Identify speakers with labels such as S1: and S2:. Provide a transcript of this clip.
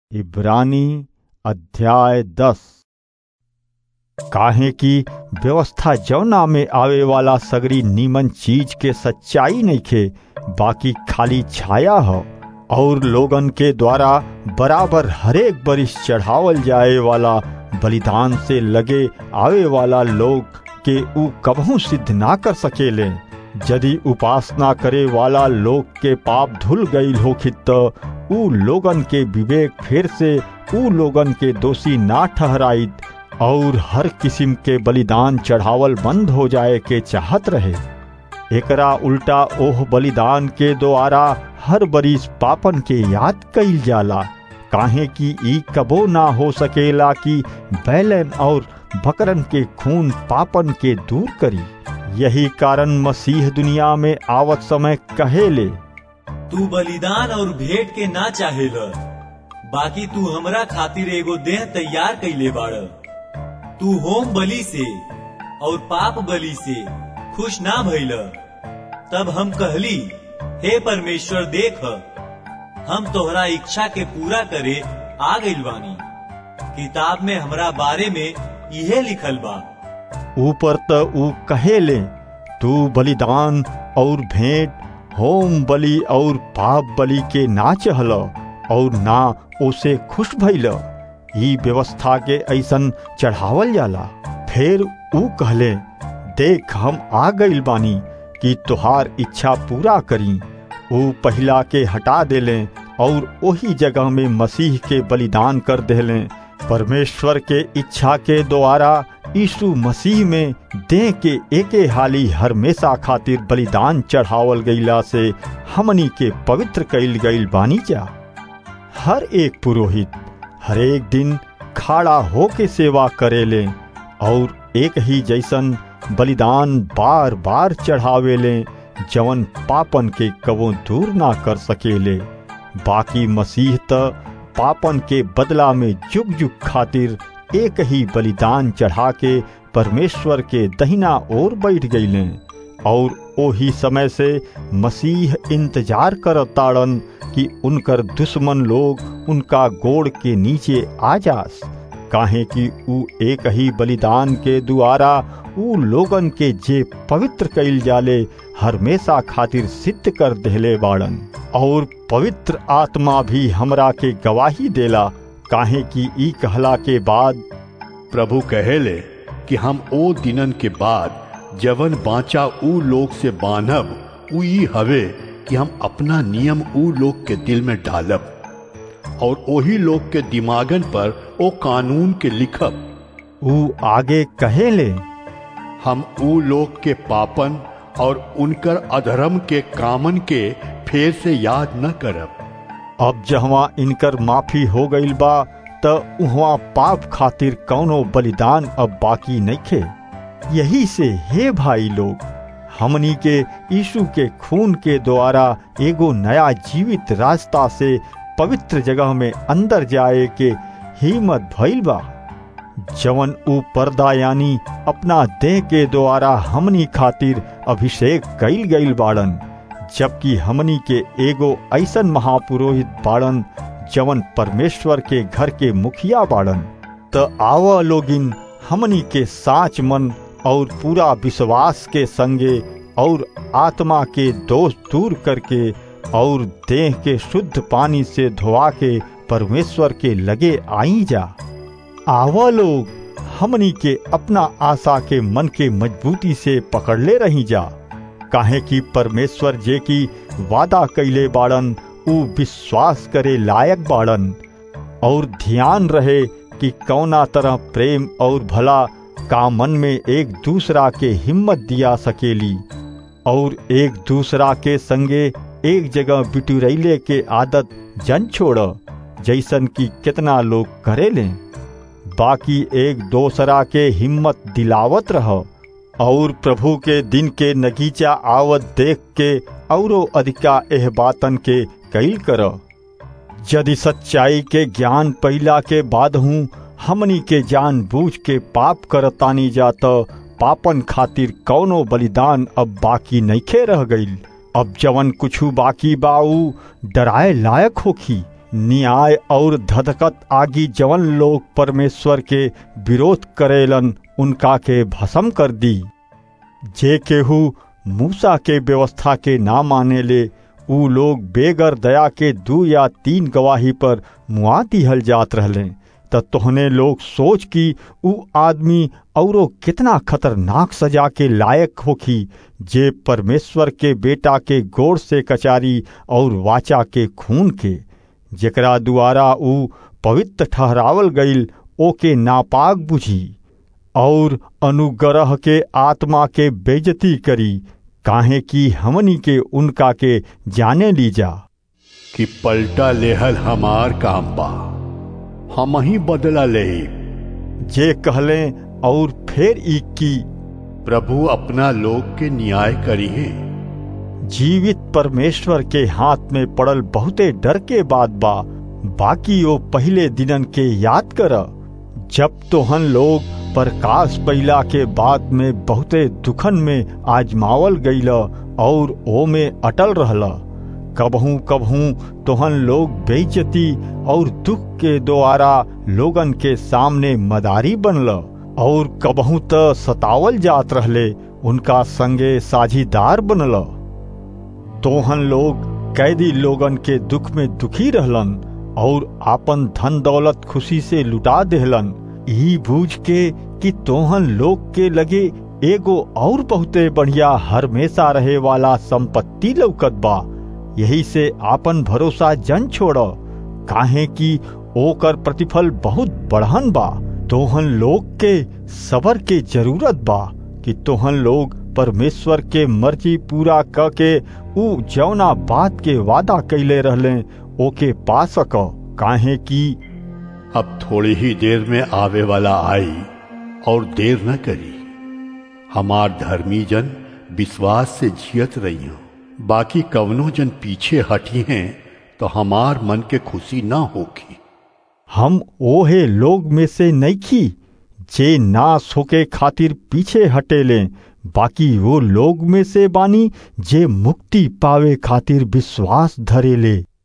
S1: इब्रानी अध्याय दस काहे की व्यवस्था जौना में आवे वाला सगरी नीमन चीज के सच्चाई नइखे बाकी खाली छाया ह और लोगन के द्वारा बराबर हरेक बरिस चढ़ावल जाए वाला बलिदान से लगे आवे वाला लोग के ऊ कबहू सिद्ध ना कर सकेले यदि उपासना करे वाला लोग के पाप धुल गईल होखित त ऊ लोगन के विवेक फिर से ऊ लोगन के दोषी ना ठहराइत और हर किस्म के बलिदान चढ़ावल बंद हो जाए के चाहत रहे एकरा उल्टा ओह बलिदान के द्वारा हर बरिस पापन के याद कईल जाला काहे कि ई कबो ना हो सकेला कि बैलन और बकरन के खून पापन के दूर करी यही कारण मसीह दुनिया में आवत समय कहेले
S2: तू बलिदान और भेंट के ना चाहेल बाकी तू हमरा खातिर एगो देह तैयार कैले बाड़ तू होम बलि से और पाप बलि से खुश ना भइल तब हम कहली हे परमेश्वर देख हम तोहरा इच्छा के पूरा करे आ गइल बानी किताब में हमरा बारे में इहे लिखल बा
S1: ऊपर त ऊ कहेले तू बलिदान और भेंट होम बलि और पाप बलि के ना चहल और ना ओसे खुश भइल ई व्यवस्था के ऐसन चढ़ावल जाला फिर ऊ कहले देख हम आ गइल बानी कि तुहार इच्छा पूरा करी ऊ पहिला के हटा देले और वही जगह में मसीह के बलिदान कर देले परमेश्वर के इच्छा के द्वारा यीशु मसीह में देह के एके हाली हमेशा खातिर बलिदान चढ़ावल गईला से हमनी के पवित्र कईल गईल बानी जा हर एक पुरोहित हर एक दिन खाड़ा हो के सेवा करेले और एक ही जैसन बलिदान बार बार चढ़ावेले जवन पापन के कबो दूर ना कर सकेले बाकी मसीह त पापन के बदला में जुग जुग खातिर एक ही बलिदान चढ़ा के परमेश्वर के दहिना ओर बैठ गईले और ओही समय से मसीह इंतजार करताड़न कि उनकर दुश्मन लोग उनका गोड़ के नीचे आ जास काहे कि ऊ एक ही बलिदान के द्वारा ऊ लोगन के जे पवित्र कईल जाले हमेशा खातिर सिद्ध कर देले बाड़न और पवित्र आत्मा भी हमरा के गवाही देला काहे कि ई कहला के बाद
S3: प्रभु कहेले कि हम ओ दिनन के बाद जवन बाचा ऊ लोग से बांधब ऊ ई हवे कि हम अपना नियम ऊ लोग के दिल में डालब और ओही लोग के दिमागन पर ओ कानून के लिखब
S1: ऊ आगे कहेले
S3: हम ऊ लोग के पापन और उनकर अधर्म के कामन के फेर से याद न करब
S1: अब जहवा इनकर माफी हो गईल बा त उहवा पाप खातिर कौनो बलिदान अब बाकी नइखे यही से हे भाई लोग हमनी के यीशु के खून के द्वारा एगो नया जीवित रास्ता से पवित्र जगह में अंदर जाए के हिम्मत भइल बा जवन ऊ पर्दा यानी अपना देह के द्वारा हमनी खातिर अभिषेक कईल गईल बाड़न जबकि हमनी के एगो ऐसन महापुरोहित बाड़न जवन परमेश्वर के घर के मुखिया बाड़न त आव लोगिन हमनी के साच मन और पूरा विश्वास के संगे और आत्मा के दोष दूर करके और देह के शुद्ध पानी से धोवा के परमेश्वर के लगे आई जा आवा लोग हमनी के अपना आशा के मन के मजबूती से पकड़ले रही जा काहे कि परमेश्वर जे की वादा कैले बाड़न ऊ विश्वास करे लायक बाड़न और ध्यान रहे कि कौना तरह प्रेम और भला का मन में एक दूसरा के हिम्मत दिया सकेली और एक दूसरा के संगे एक जगह बिटुरैले के आदत जन छोड़ जैसन कि कितना लोग करेले बाकी एक दूसरा के हिम्मत दिलावत रह और प्रभु के दिन के नगीचा आवत देख के औरो अधिका एह बातन के कैल कर यदि सच्चाई के ज्ञान पैला के बाद हूँ हमनी के जान बूझ के पाप करतानी जात पापन खातिर कौनो बलिदान अब बाकी नइखे रह गईल अब जवन कुछु बाकी बाऊ डराए लायक होखी न्याय और धधकत आगी जवन लोग परमेश्वर के विरोध करेलन उनका के भस्म कर दी जे केहू मूसा के व्यवस्था के ना माने ले ऊ लोग बेगर दया के दू या तीन गवाही पर मुआ दिहल जात रहले त तोहने लोग सोच कि ऊ आदमी औरो कितना खतरनाक सजा के लायक होखी जे परमेश्वर के बेटा के गोड़ से कचारी और वाचा के खून के जेकरा द्वारा ऊ पवित्र ठहरावल गईल ओके नापाक बुझी और अनुग्रह के आत्मा के बेजती करी काहे कि हमनी के उनका के जाने लीजा
S3: कि पलटा लेहल हमार काम बा हम ही बदला ले
S1: जे कहले और फिर ई की
S3: प्रभु अपना लोग के न्याय करी है
S1: जीवित परमेश्वर के हाथ में पड़ल बहुते डर के बात बा बाकी वो पहले दिनन के याद कर जब तोहन लोग प्रकाश पैला के बाद में बहुते दुखन में आजमावल गईल और ओ में अटल रहला कबहू कबहू तोहन लोग बेइज्जती और दुख के द्वारा लोगन के सामने मदारी बनल और कबहू त सतावल जात रहले उनका संगे साझीदार बनल तोहन लोग कैदी लोगन के दुख में दुखी रहलन और आपन धन दौलत खुशी से लुटा देहलन ई बूझ के कि तोहन लोग के लगे एगो और बहुते बढ़िया हमेशा रहे वाला संपत्ति लौकत बा यही से आपन भरोसा जन छोड़ काहे कि ओकर प्रतिफल बहुत बढ़न बा तोहन लोग के सबर के जरूरत बा कि तोहन लोग परमेश्वर के मर्जी पूरा क के ऊ जौना बात के वादा कैले रहले ओके पा सक काहे कि
S3: अब थोड़ी ही देर में आवे वाला आई और देर न करी हमार धर्मी जन विश्वास से जियत रही हो बाकी कवनो जन पीछे हटी हैं तो हमार मन के खुशी ना होगी
S1: हम ओहे लोग में से नईखी जे नाश होके खातिर पीछे हटेले बाकी वो लोग में से बानी जे मुक्ति पावे खातिर विश्वास धरेले